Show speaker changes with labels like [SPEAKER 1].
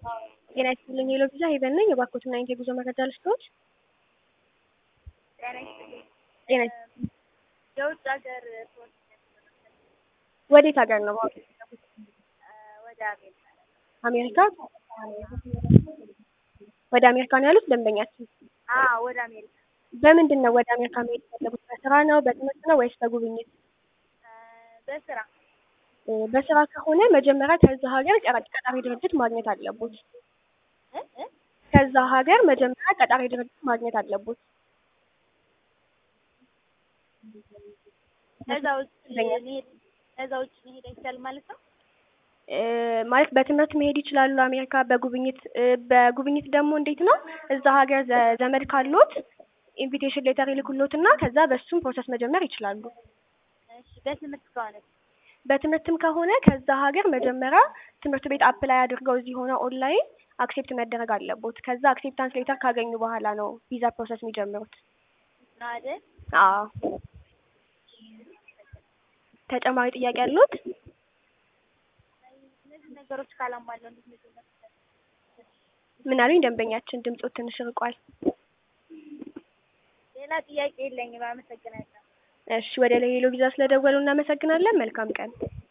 [SPEAKER 1] ጤና ይስጥልኝ ሄሎ ቪዛ ሄቨን ነኝ። የባኮትና ኢንቴ ጉዞ መረጃ ልስጥዎት?
[SPEAKER 2] ጤና ይስጥልኝ።
[SPEAKER 1] ጤና ይስጥልኝ።
[SPEAKER 2] የውጭ ሀገር ፖስት
[SPEAKER 1] ወዴት ሀገር ነው?
[SPEAKER 2] ወደ አሜሪካ
[SPEAKER 1] አሜሪካ። ወደ አሜሪካ ነው ያሉት ደንበኛችን?
[SPEAKER 2] አዎ ወደ አሜሪካ
[SPEAKER 1] በምንድን ነው ወደ አሜሪካ መሄድ የፈለጉት? በስራ ነው፣ በትምህርት ነው ወይስ በጉብኝት?
[SPEAKER 2] በስራ
[SPEAKER 1] እ በስራ ከሆነ መጀመሪያ ከዛ ሀገር ቀጣሪ ቀጣሪ ድርጅት ማግኘት አለቦት።
[SPEAKER 2] እ እ
[SPEAKER 1] ከዛ ሀገር መጀመሪያ ቀጣሪ ድርጅት ማግኘት አለቦት።
[SPEAKER 2] ከዛ ውጭ መሄድ ከዛ ውጭ መሄድ አይቻልም ማለት ነው?
[SPEAKER 1] እ ማለት በትምህርት መሄድ ይችላሉ አሜሪካ። በጉብኝት እ በጉብኝት ደግሞ እንዴት ነው እዛ ሀገር ዘ- ዘመድ ካሎት ኢንቪቴሽን ሌተር ይልኩሎት እና ከዛ በሱም ፕሮሰስ መጀመር ይችላሉ።
[SPEAKER 2] እሺ በትምህርት ከሆነ
[SPEAKER 1] በትምህርትም ከሆነ ከዛ ሀገር መጀመሪያ ትምህርት ቤት አፕላይ አድርገው እዚህ ሆነ ኦንላይን አክሴፕት መደረግ አለቦት። ከዛ አክሴፕታንስ ሌተር ካገኙ በኋላ ነው ቪዛ ፕሮሰስ የሚጀምሩት።
[SPEAKER 2] ነው አይደል?
[SPEAKER 1] አዎ። ተጨማሪ ጥያቄ ያሉት?
[SPEAKER 2] እነዚህ ነገሮች ካላሟላው እንዴት ነው
[SPEAKER 1] ምን አሉኝ? ደንበኛችን ድምጾት ትንሽ ርቋል።
[SPEAKER 2] ሌላ ጥያቄ የለኝም። አመሰግናለሁ።
[SPEAKER 1] እሺ፣ ወደ ሌሎ ቪዛ ስለደወሉ እናመሰግናለን። መልካም ቀን።